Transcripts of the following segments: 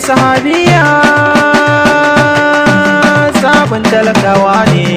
sahabiya sabon talakawa ne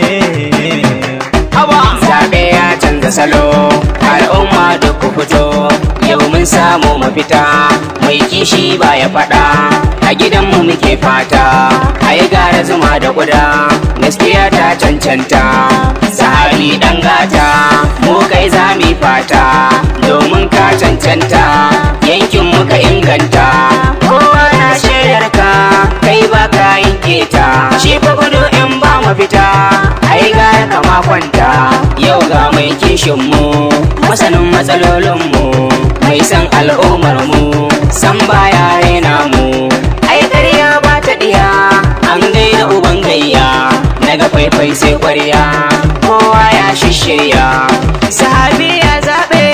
zaɓe ya canza salo al'umma duk ku fito yau mun samu mafita mai kishi ba ya faɗa a gidanmu muke fata a yi gara zuma da guda gaskiya ta cancanta sahabi ɗan gata mu kai za mu yi fata domin ka cancanta yankin muka inganta kowa na shaidar ka kai ba ka yin keta shi fa gudu in ba mafita ai gara kama kwanta yau ga mai kishin mu masanin matsalolin mu mai san al'ummar mu san baya raina mu ai ƙarya ba ta diya an gaida uban gayya daga faifai sai ƙwarya kowa ya shishirya sahabi ya zaɓe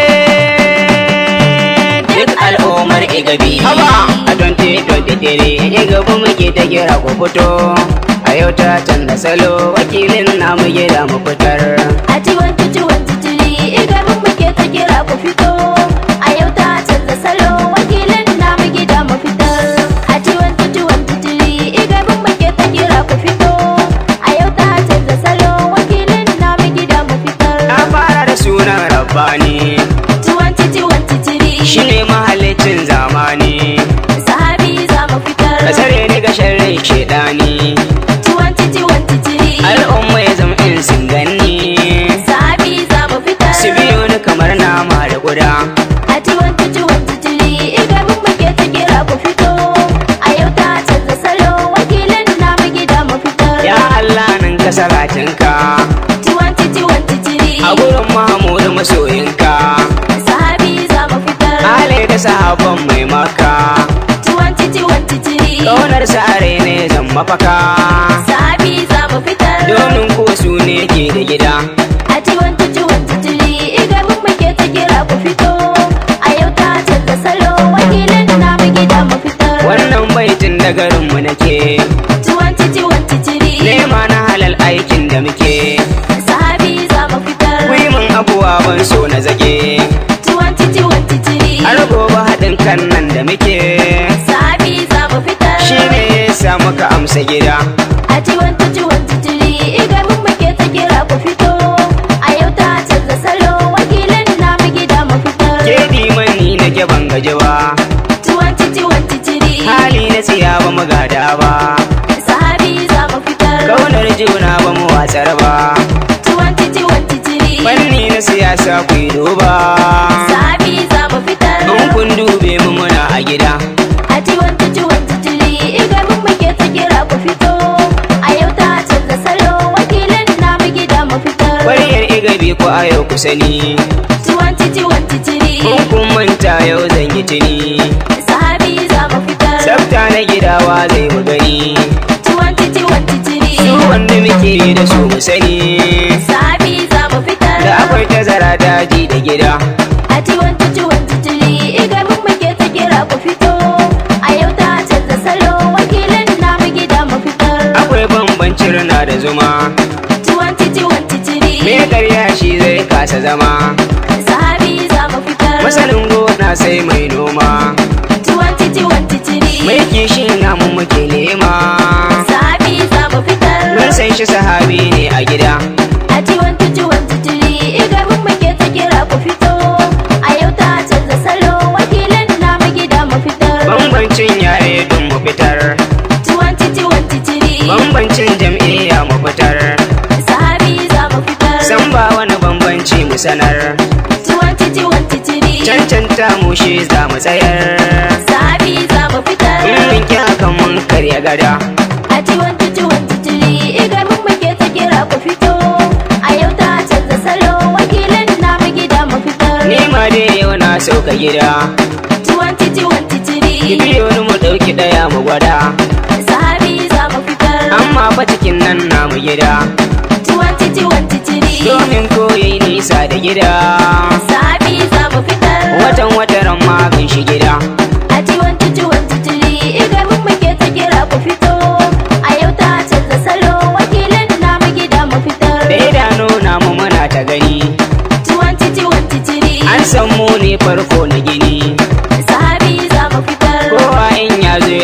duk al'ummar igabi a don dare igabi muke ta kira ku fito a yau ta canza salo wakilin namu gida mu fitar A ciwon ciwon titiri igamin muke ta kira ku fito. A yau ta canza salo wakilin namu gida mu fitar. A ciwon ciwon titiri igamin muke ta kira ku fito. A yau ta canza salo wakilin namu gida mu fitar. na fara da sunan rabbani Ciwon ciwon titiri shine mahallicin zamani sahabi za mu fitar. ka tsare ni ga sharrin shedani Ciwon ciwon titiri al'umma ya zama in sun ganni sahabi za mu fitar. su biyo ni kamar nama da guda A ciwon ciwon titiri igamin muke ta kira ku fito. A yau ta canza salo wakilin namu gida mu fitar. ya Allah nan ka salatinka Ciwon ciwon titiri a gurin Mahamudu masoyinka sahabi za mu fitar. Ale da sahabban mai maka Ciwon ciwon titiri Kaunar sare ne zan mafaka sahabi za mu fitar. Domin ko su ne ke da gida A ciwon ciwon titiri igamin muke ta kira ku fito. A yau ta canza salo wakilin namu gida mu fitar. Wannan baitin da garinmu nake Ciwon ciwon titiri Nema na halal aikin da muke sahabi za mu fitar. Kuyi min abuwa ban so na zage Ciwon ciwon titiri Har gobe haɗin kan nan da muke sahabi za mu fitar. Shi ne ya sa muka amsa gida A ciwon ciwon titiri igamin muke ta kira ku fito. A yau ta canza salo wakilin namu gida mu fitar. Ke mani nake ban gaji ba Ciwon ciwon titiri Hali na siya ba mu gada ba sahabi za mu fitar. Kaunar juna ba mu watsar ba Ciwon ciwon titiri Fanni na siyasa ku yi duba sahabi za mu fitar. In kun dube mu muna a gida A ciwon ciwon titiri igamin muke ta kira ku fito. A yau ta canza salo wakilin namu gida mu fitar. Ƙwaryar igabi ku a yau ku sani Ciwon ciwon titiri In kun manta yau zan yi tuni sahabi za mu fitar. Tsafta na gidawa zai mu gani Ciwon ciwon titiri Su wanda muke da su mu sani sahabi za mu fitar. Da akwai tazara daji da gida A ciwon ciwon titiri igamin muke ta kira ku fito. A yau ta canza salo wakilin namu gida mu fitar. Akwai bambancin rana da zuma Ciwon ciwon titiri Me karya shi zai kasa zama sahabi za mu fitar. Masanin gona sai mai noma Ciwon ciwon titiri Mai kishin namu muke nema sahabi za mu fitar. Mun san shi sahabi ne a gida A ciwon ciwon titiri igamin muke ta kira ku fito. A yau ta canza salo wakilin namu gida mu fitar. Bambancin yare don mu fitar Ciwon ciwon titiri Bambancin jam'iyya mu fitar sahabi za mu fitar. San ba wani bambanci mu sanar Ciwon ciwon titiri Cancanta mu shi za mu tsayar sahabi za mu fitar. In mun ki hakan mun karya gada A ciwon ciwon titiri igamin muke ta kira ku fito. A yau ta canza salo wakilin namu gida mu fitar. Ni ma dai yau na sauka gida Ciwon ciwon Ki titiri biyo ni mu ɗauki ɗaya mu gwada sahabi za mu fitar. Amma fa cikin nan namu gida Ciwon ciwon titiri Domin koyi nisa da gida sahabi za mu fitar. Watan wataran ma bin shi gida A ciwon ciwon titiri igamin muke ta kira ku fito. A yau ta canza salo wakilin namu gida mu fitar. Da idanu namu muna ta gani Ciwon ciwon titiri An san mu ne farko na gini sahabi za mu fitar. Kowa in ya zo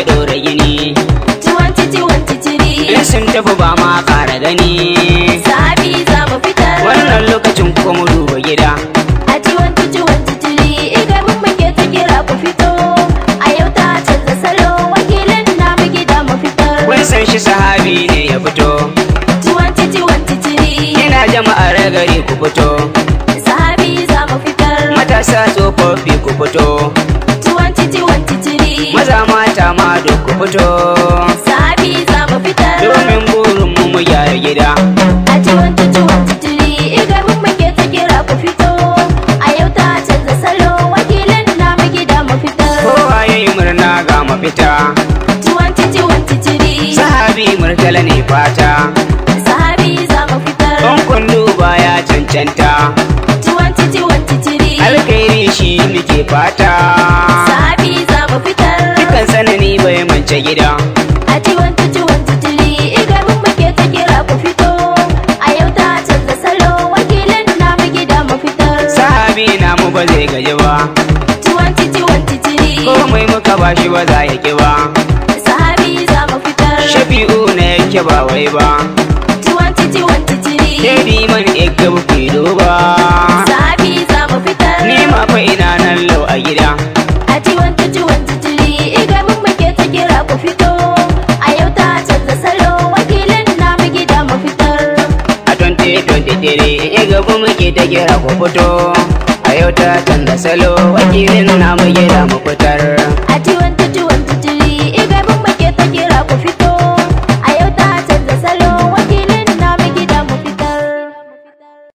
sun tafi ba ma ƙara gani Sabi za mu fitar wannan lokacin ko mu duba gida A ciwon ciwon titiri Iga mun muke ta kira ku fito A yau ta canza salo Wakilin namu gida mu fitar kun san shi sahabi ne ya fito Ciwon ciwon titiri ina jama'ar gari ku fito Sabi za mu fitar matasa tsofaffi ku fito Ciwon ciwon titiri maza mata ma duk ku fito Sabi za mu fitar domin burin mu mu gyara gida A ciwon ciwon titiri Iga mun muke ta kira ku fito A yau ta canza salo Wakilin namu gida mu fitar kowa ya yi murna ga mafita Ciwon ciwon titiri sahabi murtala ne fata Sahabi za mu fitar Don kun duba ya cancanta Ciwon ciwon titiri alkhairi shi muke fata Sahabi za mu fitar dukan sanani bai mance gida A ciwon ciwon titiri Iga mun muke ta kira ku fito A yau ta canza salo Wakilin namu gida mu fitar sahabi na mu ba zai gaji ba Ciwon ciwon titiri komai muka ba shi ba za ya ki ba Sahabi za mu fitar shafi'u na yake ba wai ba Ciwon ciwon titiri Dedi man ega buki duba Sahabi za mu fitar ni ma fa ina nan lau a gida A ciwon ciwon titiri Iga mun muke ta kira ku fito A yau ta canza salo Wakilin namu gida mu fitar a 2023 ega bu muke ta kira ku fito a yau ta canza salo wakilin namu gida mu fitar A ciwon ciwon